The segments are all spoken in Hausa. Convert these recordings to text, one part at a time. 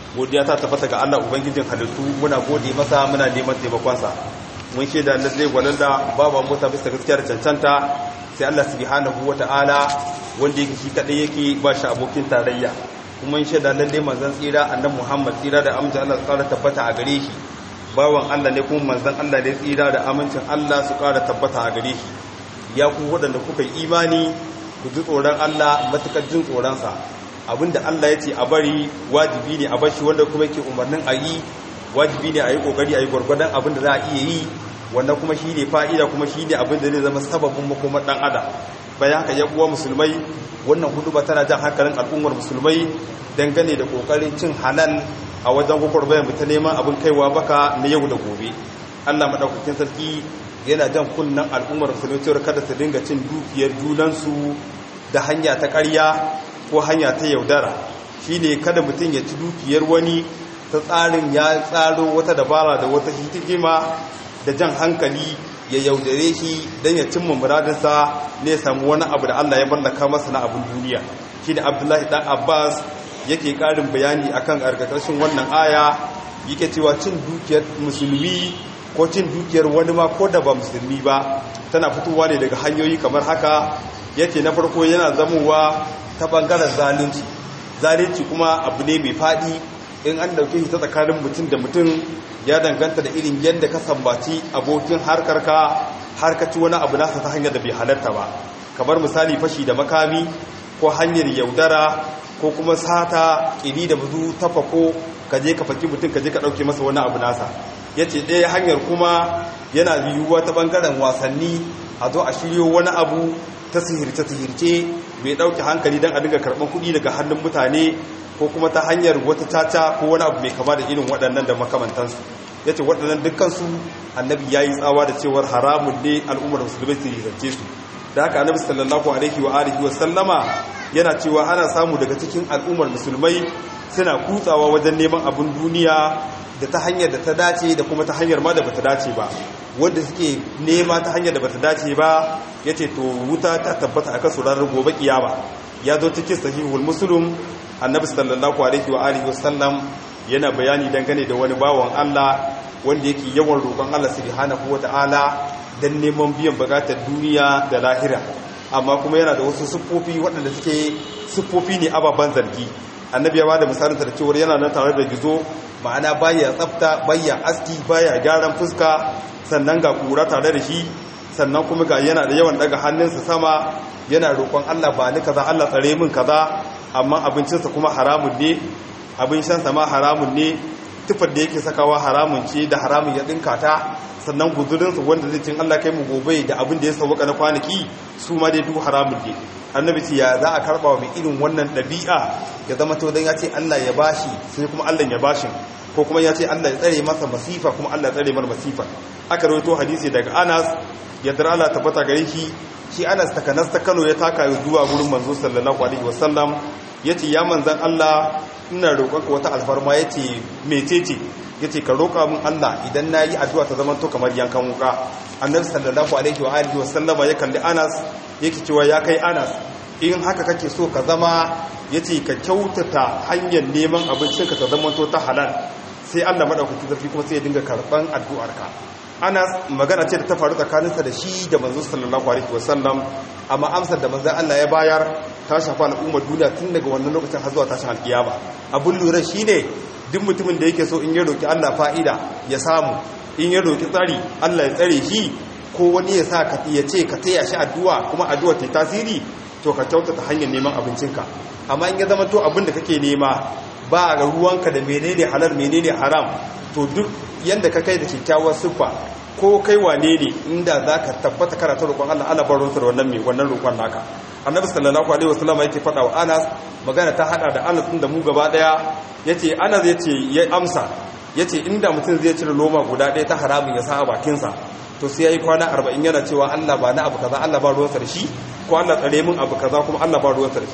godiya ta tabbata ga Allah ubangijin halittu muna gode masa muna neman taimakonsa mun shaida lalle gwalalla babu mota bisa gaskiya da cancanta sai Allah subhanahu wata'ala wanda yake shi kadai yake ba shi abokin tarayya kuma mun shaida lalle manzon tsira annabi Muhammad tsira da amincin Allah su kara tabbata a gare shi bawan Allah ne kuma manzon Allah ne tsira da amincin Allah su kara tabbata a gare shi ya ku waɗanda kuka yi imani ku ji tsoron Allah matukar jin tsoronsa abinda Allah ya ce a bari wajibi ne a bashi wanda kuma yake umarnin a yi wajibi ne a yi kokari a yi gwargwadon abinda za a iya yi wannan kuma shi ne fa'ida kuma shi ne abinda zai zama sababin makomar ɗan adam bayan haka ya uwa musulmai wannan hudu ba tana jan hankalin al'ummar musulmai dangane da kokarin cin halal a wajen gwagwarbayar mu ta neman abin kaiwa baka na yau da gobe Allah madaukakin sarki yana jan kunnan al'ummar musulmai cewar kada su dinga cin dukiyar junansu da hanya ta ƙarya ko hanya ta yaudara shi ne kada mutum ya ci dukiyar wani ta tsarin ya tsaro wata dabara da wata hikima da jan hankali ya yaudare shi don ya cimma muradinsa ne samu wani abu da Allah ya mallaka masa na abin duniya shi ne abdullahi ɗan abbas yake ƙarin bayani akan ƙarƙashin wannan aya yake cewa cin dukiyar musulmi ko cin dukiyar wani ma ko da ba musulmi ba tana fitowa ne daga hanyoyi kamar haka yake na farko yana zamowa ta bangaren zalunci zalunci kuma abu ne mai faɗi in an dauke shi ta tsakanin mutum da mutum ya danganta da irin yadda ka sambaci abokin harkarka harkaci wani abu nasa ta hanyar da bai halarta ba kamar misali fashi da makami ko hanyar yaudara ko kuma sata ƙiri da buzu tafako ka je ka faki mutum ka je ka ɗauke masa wani abu nasa ya ce ɗaya hanyar kuma yana yiwuwa ta ɓangaren wasanni a zo a shiryo wani abu ta sihirce-sihirce mai ɗauke hankali don a dinga karɓar kuɗi daga hannun mutane ko kuma ta hanyar wata caca ko wani abu mai kama da irin waɗannan da makamantansu ya ce waɗannan dukkansu annabi ya yi tsawa da cewar haramun ne al'ummar musulmai su sihirce su da haka annabi sallallahu alaihi wa alihi wa sallama yana cewa ana samu daga cikin al'ummar musulmai suna kutsawa wajen neman abin duniya da ta hanyar da ta dace da kuma ta hanyar ma da bata dace ba wanda suke nema ta hanyar da bata dace ba yace to wuta ta tabbata akan su ranar gobe kiyama ya zo cikin sahihul muslim annabi sallallahu alaihi wa alihi wasallam yana bayani dangane da wani bawan Allah wanda yake yawan roƙon Allah subhanahu wataala dan neman biyan bukatar duniya da lahira amma kuma yana da wasu siffofi waɗanda suke siffofi ne ababen zargi annabi ya bada misalin da cewa yana nan tare da gizo ma'ana baya tsafta baya aski baya gyaran fuska sannan ga kura tare da shi sannan kuma ga yana da yawan daga hannunsa sama yana roƙon Allah ba ni kaza Allah tsare min kaza amma abincinsa kuma haramun ne abin shansa ma haramun ne tufar da yake sakawa haramun ce da haramun ya dinka ta sannan guzurinsa wanda zai cin Allah kai mu gobe da abin da ya sauka na kwanaki su ma dai duk haramun ne annabi ce ya za a karba wa mai irin wannan ɗabi'a ya zama to dan ya ce Allah ya bashi sai kuma Allah ya bashi ko kuma ya ce Allah ya tsare masa masifa kuma Allah ya tsare mar masifa aka rawaito hadisi daga Anas ya dara Allah tabbata gare shi shi Anas takanas ta Kano ya taka zuwa gurin manzo sallallahu alaihi wasallam yace ya manzan Allah ina roƙonka wata alfarma yace mecece yace ka roƙa min Allah idan nayi addu'a ta zama to kamar yankan wuka annabi sallallahu alaihi wa alihi wasallama ya kalli Anas yake cewa ya kai Anas in haka kake so ka zama yace ka kyautata hanyar neman abincinka ta zama to ta halal sai Allah madaukaki zafi kuma sai ya dinga karban addu'arka Anas magana ce da ta faru tsakaninsa da shi da manzo sallallahu alaihi wasallam amma amsar da manzon Allah ya bayar ta shafa al'ummar duniya tun daga wannan lokacin har zuwa tashin alkiyama abun lura shine duk mutumin da yake so in ya roki Allah fa'ida ya samu in ya roki tsari Allah ya tsare shi ko wani ya sa ka ya ce ka taya shi addu'a kuma addu'a ta tasiri to ka kyautata hanyar neman abincinka amma in ya zama to abin da kake nema ba ga ruwanka da menene halal menene haram to duk yanda ka kai da kyakkyawar siffa ko kai wane ne inda za ka tabbata karata roƙon Allah ana bar da wannan mai wannan roƙon naka annabi sallallahu alaihi wasallam yake faɗa wa Anas magana ta hada da Anas da mu gaba daya yace Anas yace ya amsa yace inda mutum zai cire loma guda daya ta haramun ya sa a bakin sa to sai yayi kwana 40 yana cewa Allah ba na abu kaza Allah ba ruwansa da shi ko Allah tsare min abu kaza kuma Allah ba ruwansa da shi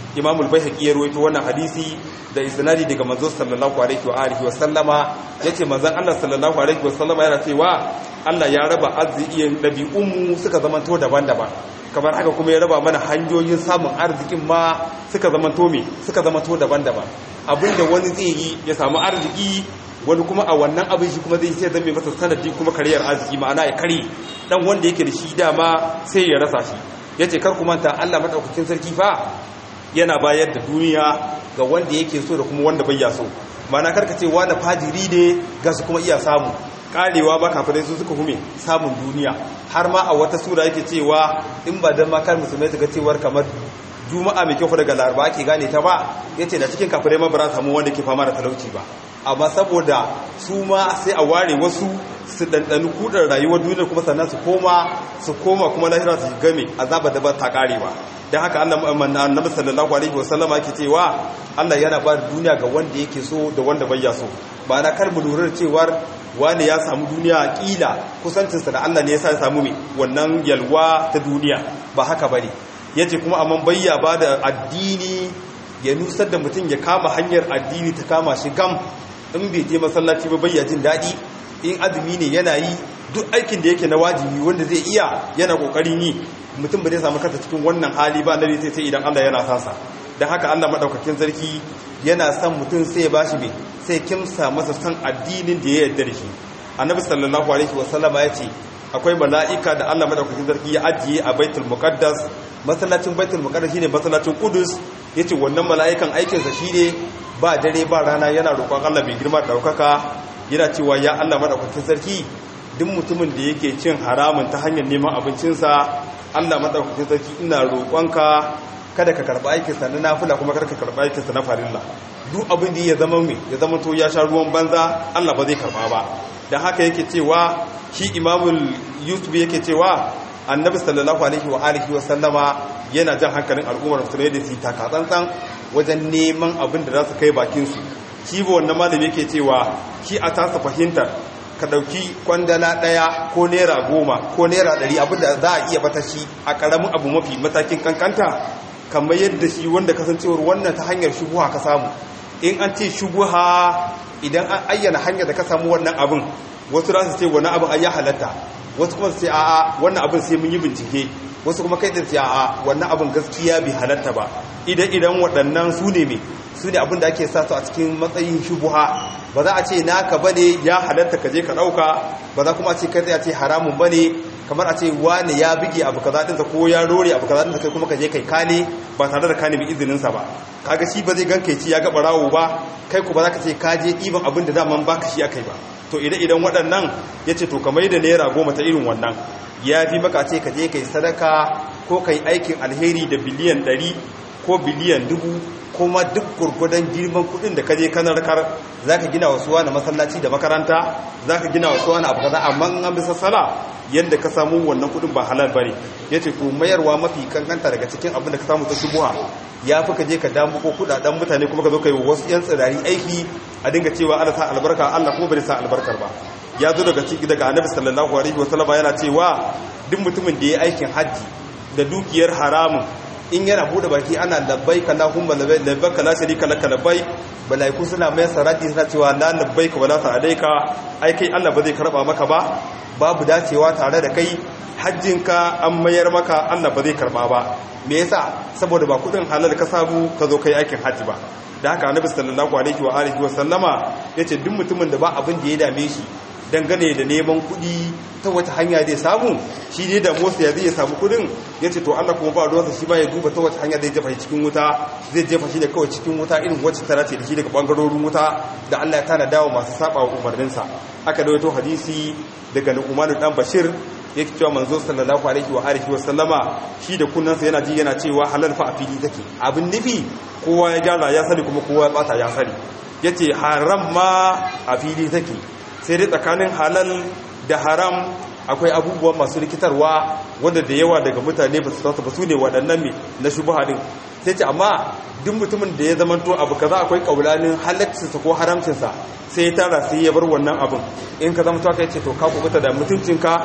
imamul baihaqi ya rawaito wannan hadisi da isnadi daga manzo sallallahu alaihi wa alihi wa sallama yace manzon Allah sallallahu alaihi wa sallama yana cewa Allah ya raba arzikin dabi'un mu suka zamanto daban-daban kamar haka kuma ya raba mana hanyoyin samun arzikin ma suka zamanto me suka zamanto daban-daban abinda wani zai yi ya samu arziki wani kuma a wannan abin shi kuma zai sai zame masa sanadi kuma kariyar arziki ma'ana ya kare dan wanda yake da shi dama sai ya rasa shi yace kar ku manta Allah madaukakin sarki fa yana bayar da duniya ga wanda yake so da kuma wanda bai ya so ma'ana karka ce wani fajiri ne ga su kuma iya samu karewa ba kafirai su suka hume samun duniya har ma a wata sura yake cewa in ba dan makar musulmai suka cewar kamar juma'a mai kyau daga laraba ake gane ta ba yace da cikin kafirai ma ba samu wanda ke fama da talauci ba amma saboda su ma sai a ware wasu su ɗanɗani kudin rayuwar duniya kuma sannan su koma su koma kuma lahira su game azaba da ba ta karewa don haka annabi sallallahu alaihi wasallama yake cewa Allah yana ba duniya ga wanda yake so da wanda bai ya so ba na kar mu lura cewar wani ya samu duniya kila kusancinsa da Allah ne yasa ya samu mai wannan yalwa ta duniya ba haka bane yace kuma amma bayya ba da addini ya nusar da mutum ya kama hanyar addini ta kama shi gam in bai je masallaci ba bayya jin daɗi in azumi ne yana yi duk aikin da yake na wajibi wanda zai iya yana kokarin yi mutum ba zai samu kansa cikin wannan hali ba nabi sai idan Allah yana sansa dan haka Allah madaukakin sarki yana son mutum sai ya bashi mai sai kimsa masa son addinin da ya yarda da shi annabi sallallahu alaihi wasallam ya ce akwai mala'ika da Allah madaukakin sarki ya ajiye a baitul muqaddas masallacin baitul muqaddas shine masallacin qudus yace wannan mala'ikan aikinsa shine ba dare ba rana yana roƙon Allah mai girma daukaka yana cewa ya Allah madaukakin sarki duk mutumin da yake cin haramun ta hanyar neman abincinsa Allah madaukakin sarki ina roƙonka kada ka karɓa aikinsa na nafila kuma kada ka karɓa aikinsa na farilla duk abin da ya zama mai ya zama to ya sha ruwan banza Allah ba zai karɓa ba dan haka yake cewa shi imamul yusuf yake cewa annabi sallallahu alaihi wa alihi wa sallama yana jan hankalin al'ummar musulmai da su taka tsantsan wajen neman abin da za su kai bakin su shi ba wannan malami yake cewa shi a tasa fahimtar ka ɗauki kwandala ɗaya ko naira goma ko naira ɗari abinda za a iya bata shi a ƙaramin abu mafi matakin kankanta kamar yadda shi wanda kasancewar wannan ta hanyar shubuha ka samu in an ce shubuha idan an ayyana hanyar da ka samu wannan abin wasu za su ce wani abin an ya halatta wasu kuma su ce a'a wannan abin sai mun yi bincike wasu kuma kai ce a'a wannan abin gaskiya bai halatta ba idan idan waɗannan su ne mai su ne abin da ake sa su a cikin matsayin shubuha ba za a ce naka bane ya halatta ka je ka dauka ba za kuma a ce kai a ce haramun bane kamar a ce wani ya bige abu kaza dinsa ko ya rore abu kaza dinsa kai kuma ka je kai kane ba tare da kane bi izinin sa ba kaga shi ba zai ganka ci ya ga barawo ba kai ku ba za ka ce ka je ɗiban abin da daman baka shi akai ba to idan idan waɗannan ya ce to kamar da naira goma ta irin wannan ya fi maka ce ka je kai sadaka ko kai aikin alheri da biliyan ɗari ko biliyan dubu kuma duk gurgudan girman kudin da kaje kanar kar zaka gina wasu wani masallaci da makaranta zaka gina wasu wani abu kaza amma an bisa sala yanda ka samu wannan kudin ba halal bane yace to mayarwa mafi kankanta daga cikin abin da ka samu ta shubuha ya fi ka je ka damu ko kudaden mutane kuma ka zo kai wasu yan tsirari aiki a dinga cewa Allah sa albarka Allah kuma bai sa albarkar ba ya zo daga ciki daga annabi sallallahu alaihi wasallam yana cewa duk mutumin da ya aikin haji da dukiyar haramun in yana bude baki ana labbaik Allahumma labbaik la sharika lak labbaik malaiku suna mai sarati suna cewa la labbaik wala sa'alaika ai kai Allah ba zai karba maka ba babu dacewa tare da kai hajjinka an mayar maka Allah ba zai karba ba me yasa saboda ba kudin halal ka samu ka zo kai aikin haji ba da haka annabi sallallahu alaihi wa alihi wa sallama yace duk mutumin da ba abin da ya dame shi dangane da neman kudi ta wata hanya zai samu shi ne da motsa ya zai samu kudin ya ce to Allah kuma ba ruwansa shi ma ya duba ta wata hanya zai jefa shi cikin wuta zai jefa shi da kawai cikin wuta irin wacce tana ce da shi daga bangarorin wuta da Allah ya tana dawo masu saba wa umarninsa aka dawaito hadisi daga Nu'man dan Bashir yake cewa manzo sallallahu alaihi wa alihi wa sallama shi da kunnansa yana ji yana cewa halal fa a fili take abin nufi kowa ya gyara ya sani kuma kowa ya bata ya sani yace haram ma a fili take sai dai tsakanin halal da haram akwai abubuwan masu rikitarwa wanda da yawa daga mutane ba su san ba su ne waɗannan me na shubuha din sai ce amma duk mutumin da ya zamanto abu kaza akwai kaulanin halaccinsa ko haramcinsa sai ya tara sai ya bar wannan abin in ka zama ka ce to ka kubuta da mutuncinka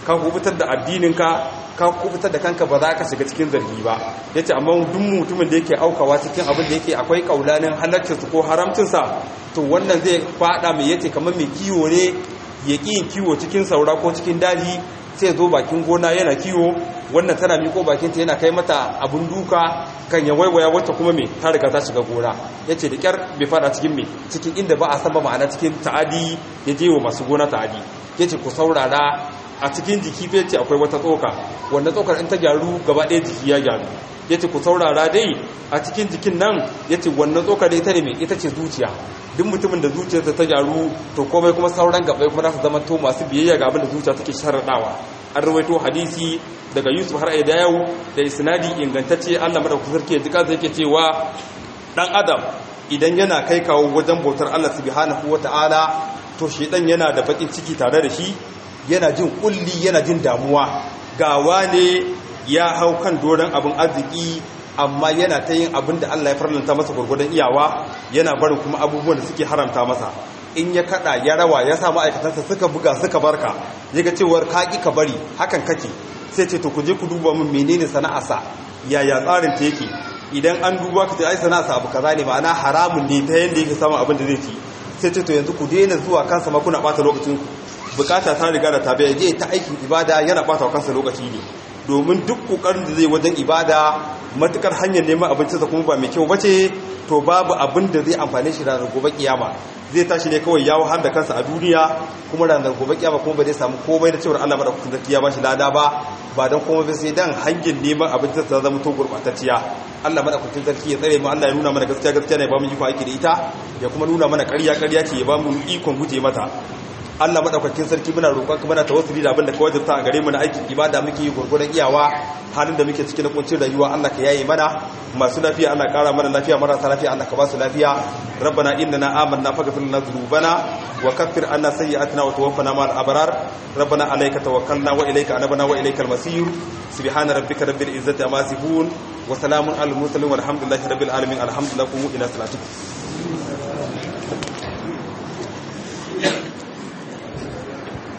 ka kubutar da addininka ka kubutar da kanka ba za ka shiga cikin zargi ba yace amma duk mutumin da yake aukawa cikin abin da yake akwai kaulanin halaccinsa ko haramcinsa to wannan zai fada mai yace kamar mai kiwo ne ya ƙi yin kiwo cikin saura ko cikin daji sai zo bakin gona yana kiwo wannan tana miko bakinta yana kai mata abin duka kan ya waiwaya wacce kuma mai ta riga ta shiga gona ya ce da kyar bai fada cikin mai cikin inda ba a san ba ma'ana cikin ta'adi ya je wa masu gona ta'adi ya ce ku saurara a cikin jiki fe ce akwai wata tsoka wanda tsokar in ta gyaru gaba ɗaya jiki ya gyaru ya ce ku saurara dai a cikin jikin nan ya ce wannan tsokar ita ne mai ita ce zuciya duk mutumin da zuciyarsa ta gyaru to komai kuma sauran gabai kuma za su zama to masu biyayya ga abin da zuciya take sharaɗawa an rawaito hadisi daga yusuf har da yau da isnadi ingantacce allah madaukakin sarki ya jika zai ke cewa dan adam idan yana kai kawo wajen bautar allah subhanahu wata'ala to shi dan yana da bakin ciki tare da shi yana jin kulli yana jin damuwa gawa ne ya hau kan doron abin arziki amma yana ta yin abin da Allah ya farlanta masa gwargwadon iyawa yana barin kuma abubuwan da suke haramta masa in ya kada ya rawa ya sa ma'aikatansa suka buga suka barka ya ga cewar ka ka bari hakan kake sai ce to ku je ku duba min menene sana'arsa yaya tsarin ta yake idan an duba ka ce ai sana'arsa abu kaza ne ma'ana haramun ne ta yanda yake samun abin da zai ci sai ce to yanzu ku daina zuwa kansa ma kuna bata lokacin ku bukata ta riga da tabiya je ta aikin ibada yana bata wa kansa lokaci ne domin duk kokarin da zai wajen ibada matukar hanyar neman abincinsa kuma ba mai kyau bace to babu abin da zai amfane shi ranar gobe kiyama zai tashi ne kawai ya wahar da kansa a duniya kuma ranar gobe kiyama kuma ba zai samu komai da cewar Allah madaukakin sarki ya bashi lada ba ba dan komai ba sai dan hanyar neman abincin sa zama to gurbatacciya Allah madaukakin sarki ya tsare mu Allah ya nuna mana gaskiya gaskiya ne ba mu iko aiki da ita ya kuma nuna mana ƙarya ƙarya ce ya ba mu ikon guje mata Allah madaukakin sarki muna roƙon ka muna tawassuli da abin da ka wajabta a gare mu na aikin ibada muke yi gurgurdan iyawa halin da muke cikin kuncin rayuwa Allah ka yaye mana masu lafiya Allah ƙara mana lafiya marasa lafiya Allah ka ba su lafiya rabbana innana amanna faghfir lana dhunubana wa kaffir anna sayyi'atina wa tawaffana ma'al abrar rabbana alayka tawakkalna wa ilayka anabna wa ilaykal masir subhana rabbika rabbil izzati amma yasifun wa salamun alal mursalin walhamdulillahi rabbil alamin alhamdulillahi ila salatikum